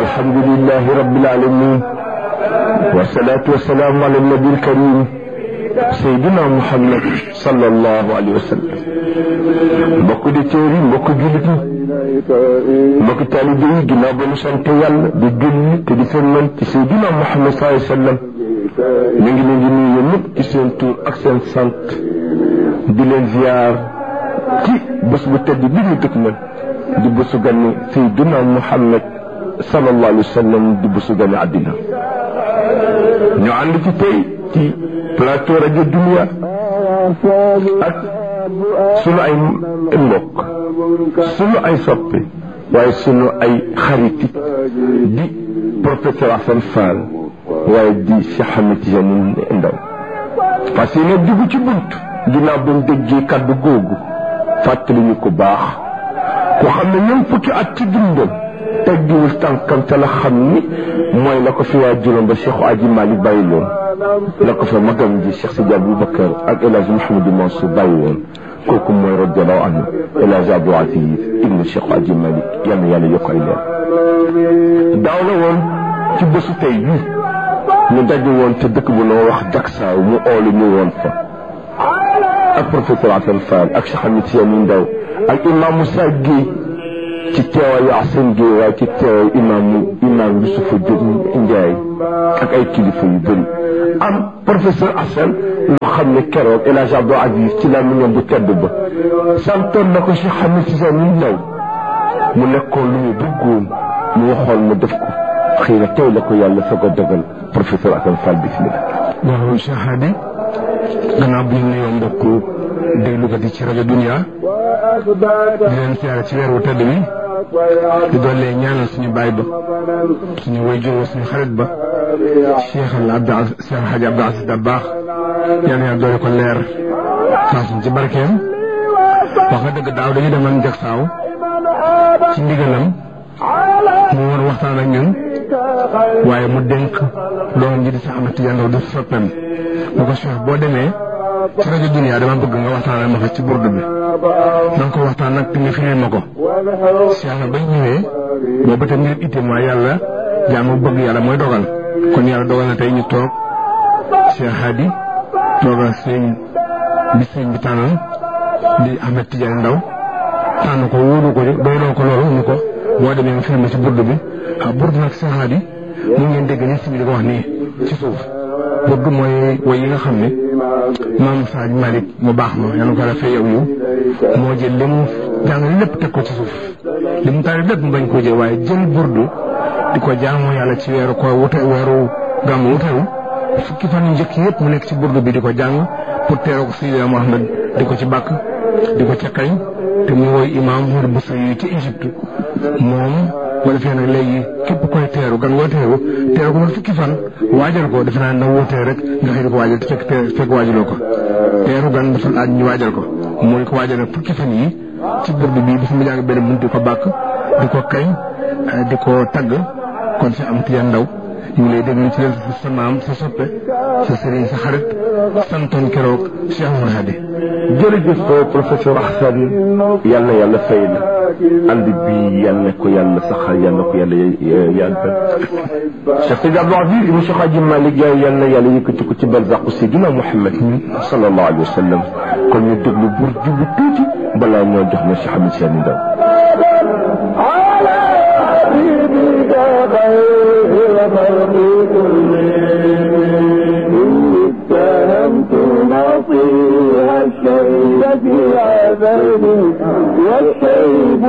الحمد لله رب العالمين والصلاة والسلام على النبي الكريم سيدنا محمد صلى الله عليه وسلم mbokk di téeri mbokk jullit ñi mbokk taalibe yi ginnaaw ba ñu sant yàlla di julli te di sëlmal ci Seydina Muhammad sallallahu alayhi wa sallam ñu ngi leen di nuyu ñëpp ci seen tur ak seen sant di leen ziar ci bés bu tedd bi ñu dëkk man di bésu gane Seydina Muhammad sallallahu alayhi wa sallam di bésu gane àddina ñu ànd ci tey ci plateau rajo Dunia ak sunu ay mbokk sunu ay soppe waaye sunu ay xarit di professeur Assane Fall waaye di Cheikh Ahmed Tidiane Ndaw parce que nag dugg ci bunt ginnaaw ba mu déggee kaddu googu fàttali ñu ko baax ku xam ne ñoom fukki at ci dundam teggiwul tànkam te la xam ni mooy la ko fi waa juróom ba Cheikh Aji Malick bàyyi loon la ko fa magam ji Cheikh Sidi Aboubacar ak El Hadj Mouhamadou Mansour bàyyi woon kooku mooy radiallahu anhu El Hadj Abdou Aziz ibnu Cheikh Aji Malick yal na yàlla yokk ay leer daaw la woon ci bésu tey bii ñu daje woon te dëkk bu noo wax Jaksaaw mu oolu ñu woon fa ak professeur Assane Fall ak Cheikh Ahmed Tidiane Ndaw ak imam Moussa Guèye ci teewaayu Assane Guèye waaye ci teewaayu imaamu imaam Yusufa Diop Ndiaye ak ay kilifa yu bëri am professeur Assane loo xam ne keroog El Hadj Abdou Aziz ci la ñoom bu tedd ba santoon na ko Cheikh Ahmed Tidiane Ndaw mu nekkoon lu mu bëggoon mu waxoon mu def ko xëy na tey la ko yàlla soog a dogal professeur Assane Fall bismillah waaw Cheikh Hadi gannaaw bu ñu nuyoo mbokku déglukat yi ci rajo Dunia di leen siyaare ci weer wu tedd wi di doole ñaanal suñu baay ba suñu wayjur suñu xarit ba Cheikh al Abdou Cheikh Hadji Abdou Aziz Dabakh yal na doole ko leer saa suñ ci barkeem wax nga dëgg daaw dañu demoon Jaksaaw ci ndigalam mu war waxtaan ak ñun waaye mu dénk doon ji di Cheikh Ahmed Tidiane Ndaw di soppeem mu ko Cheikh boo demee ci rajo Dunia dama bëgg nga waxtaanal ma ko ci burdu bi na nga ko waxtaan nag te nga firil ma ko Cheikh na bañ ñëwee boobu te mbir itte mooy yàlla jaamu bëgg yàlla mooy dogal kon yàlla dogal na tey ñu toog Cheikh Hadi toogal sëñ bi sëñ bi tànnal di Ahmed Tidiane Ndaw tànn ko wóolu ko doyloo ko loolu ñu ko boo demee nga firil ma ci burdu bi ah burdu nag Cheikh Hadi mu ngeen dégg ni si bi di ko wax nii ci suuf burdu mooy woy yi nga xam ne maam Saaj Malick mu baax ma yàlla ko rafet yow yow moo jël li mu jàng lépp teg ko ci suuf li mu taari lépp mu bañ koo jël waaye jël burdu di ko jaamoo yàlla ci weeru ko wute weeru gàmmu wutewu fukki fan yu njëkk yëpp mu nekk ci burdu bi di ko jàng pour teeroo ko Seydina Mohamed di ko ci bàkk di ko ca kañ te muy woy imaam Mouride Boussa yi ci Égypte moom wala fee nag léegi képp koy teeru gan woo teeru teeru ko man fukki fan waajal ko defe naa na wootee rek nga xëy di ko waajal te fekk fekk waajaloo ko teeru gan dafa laaj ñu waajal ko mooy ko waajal nag fukki fan yi ci burdu bi dafa ma jàng benn bunt di ko bàkk di ko kañ di ko tagg kon si am tiyan ndaw ñu ngi lay déglu ci leen sa maam sa soppe sa sëriñ sa xarit santoon keroog Cheikh Oumar Hadi jërëjëf professeur Assane yal na yàlla fay la ànd bi yal na ko yàlla saxal yal na ko yàlla yàggal Cheikh Sidi Abdou Aziz ibn Cheikh Hadji Malick Yaay yal na yàlla yëkkati ko ci barzaqu Seydina Muhammad sallallahu alayhi wa sallam kon ñu déglu bur jubu tuuti balaa ñoo jox na Cheikh Ahmed Tidiane Ndaw نصيها الشيب في عذاب والشيب